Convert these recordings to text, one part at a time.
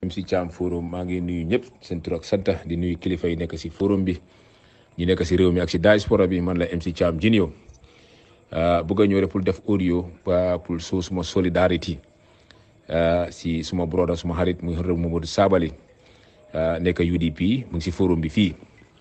MC Thiam forum maa ngi nuyu ñëpp seen tur ak sant di nuyu kilifa yi nekk si forum bi ñi nekk si réew mi ak si diaspora bi man la MC Thiam Junior bëgg a ñëw rek pour def audio pour soo suma solidarité si suma broda suma xarit muy Honorable Momodou Sabally nekk UDP mu ngi si forum bi fii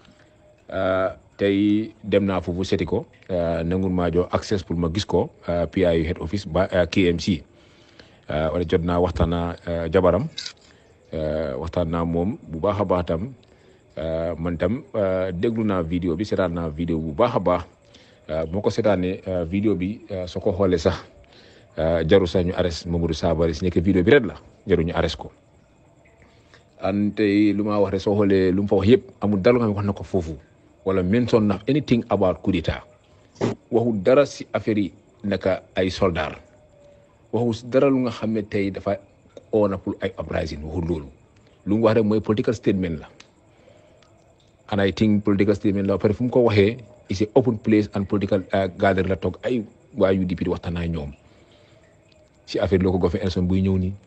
tey dem naa foofu seeti ko nangul maa jox access pour ma gis ko PIU head office ba KMC wala jot naa waxtaan naa jabaram waxtaan naa moom bu baax a baax tam man tam déglu naa vidéo bi seetaan naa vidéo bu baax a baax moo ko seetaanee vidéo bi soo ko xoolee sax jaru sax ñu arrest Momodou Sabally si nekk vidéo bi ret la jaru ñu arrest ko an tey lu ma wax rek soo xoolee lu mu fa wax yëpp amul dara nga xam ne wax na ko foofu wala mention na anything about coup d'état waxu dara si affaire yi naka ay soldat waxu dara lu nga xam ne tey dafa oo na pour ay uprising waxul loolu lu mu wax rek mooy political statement la and I think political statement la pare fu mu ko waxee is a open place and political gathering la toog ay waa UDP di waxtaan ak ñoom si affaire loo ko gofee élection buy ñëw nii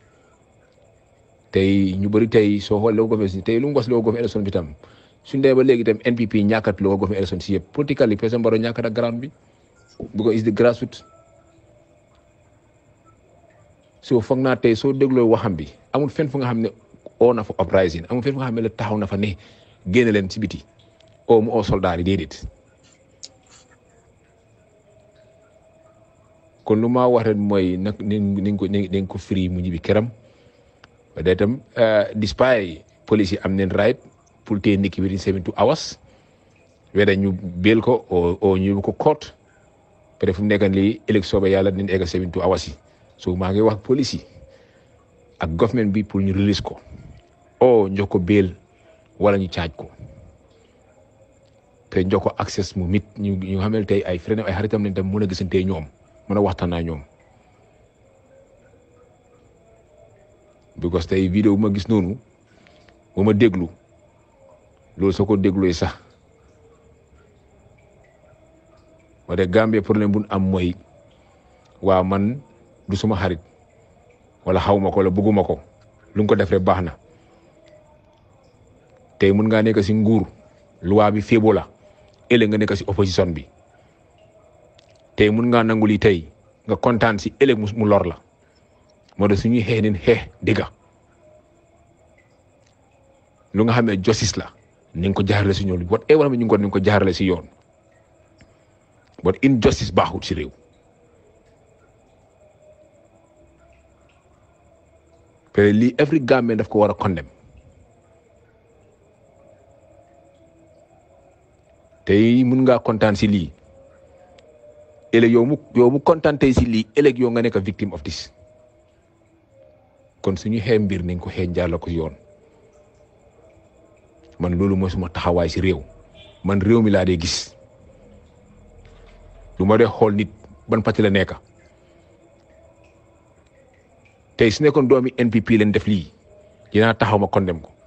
tey ñu bëri tey soo xoolee loo ko gofee si tey lu mu was loo ko gofee élection bi tam suñ demee ba léegi tam NPP ñàkkat loo ko gofee élection si yëpp political yi président Barrow ñàkkat ak ground bi because is the grassroots so foog naa tey soo dégloo waxam bi amul fenn fu nga xam ne oo na fa uprising amul fenn fu nga xam ne la taxaw na fa ne génne leen si biti oo mu oo soldat yi déedéet kon lu ma wax rek mooy nag ni ko ni ko firi mu ñibbi këram day itam despite police yi am neen right pour téye nit ki within seventy two hours weda ñu béel ko o ñu ko court peut être fu mu nekk lii élection ba yàlla dinañ egg seventy two hours yi so maa ngi wax police yi ak government bi pour ñu release ko o jox ko béel wala ñu caaj ko te jox ko access mu mit ñu ñu xamel tey ay frère ay xaritam lañ tam mën a gisante ñoom mën a waxtaan naa ñoom because tey vidéo bu ma gis noonu bu ma déglu loolu soo ko dégluwee sax wala Gambie problème bu am mooy waa man du suma xarit wala xaw ma ko wala bëgguma ko lu nga ko def rek baax na tey mun ngaa nekk si nguur loi bi féebo la ëllëg nga nekk si opposition bi tey mun ngaa nangu lii tey nga kontaan si ëllëg mu lor la moo tax suñuy xeex neen xeex dëgga lu nga xam ne justice la ni nga ko jaarale si ñoom whatever ñu ngi ko ni nga ko jaarale si yoon but injustice baaxut si réew te lii every Gambian daf ko war a condemn tey mun ngaa kontaan si lii ëllëg yow mu yow mu kontaan tey si lii ëllëg yow nga nekk victim of this kon suñu xee mbir nañ ko xee jaarale ko yoon man loolu mooy suma taxawaay si réew man réew mi laa dee gis lu ma dee xool nit ban parti la nekk tey su nekkoon doomi NPP leen def lii dinaa taxaw ma condemn ko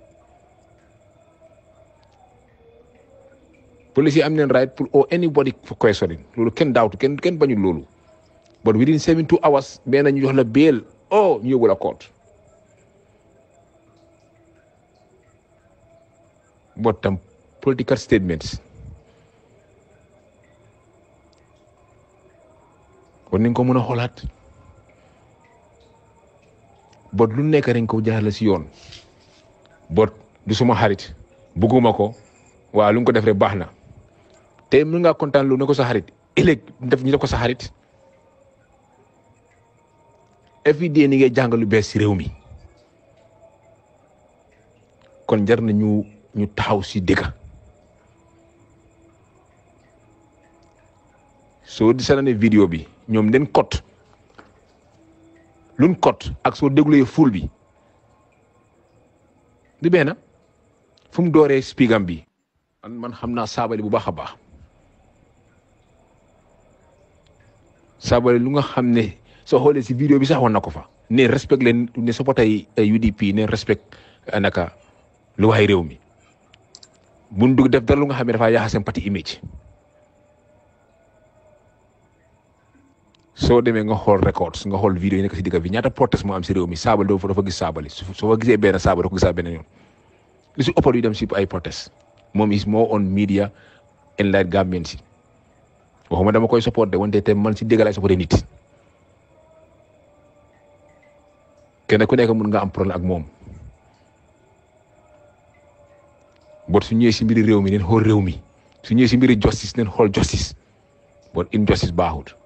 police yi am neen right pour or anybody for questioning loolu kenn daawtu kenn kenn bañul loolu but within seven two hours benn ñu jox la bail oh ñu yóbbu la court but tam political statements kon nañ ko mën a xoolaat bot lu nekk dañ ko jaarale si yoon bot du suma xarit bugguma ko waaw lu nga ko def rek baax na te mën ngaa kontaan lu ne ko sa xarit ëllëg def ñu def ko sa xarit every day ni ngay jàng lu bees si réew mi kon jar na ñu ñu taxaw si dëgga soo di seetaanee vidéo bi ñoom den kot luñ kot ak soo dégluwee ful bi di benn fu mu dooree spigam bi man man xam naa Sabally bu baax a baax Sabally lu nga xam ne soo xoolee si vidéo bi sax wan na ko fa ne respect leen ne supporter yi UDP ne respect naka lu waay réew mi buñ dugg def dara lu nga xam ne dafaa yaaxa seen parti image soo demee nga xool records nga xool vidéo yi nekk si digga bi ñaata protest moo am si réew mi saabal doo dafa gis saabali soo fa gisee benn saabal doo ko gisaa beneen yoon li si ëppal yu dem si ay protest moom is more on media and like Gambian si waxuma dama koy support de wante te man si dégg laay supporté nit kenn ku nekk mun nga am problème ak moom bot su ñëwee si mbiri réew mi neen xool réew mi su ñëwee si mbiri justice neen xool justice bot injustice baaxut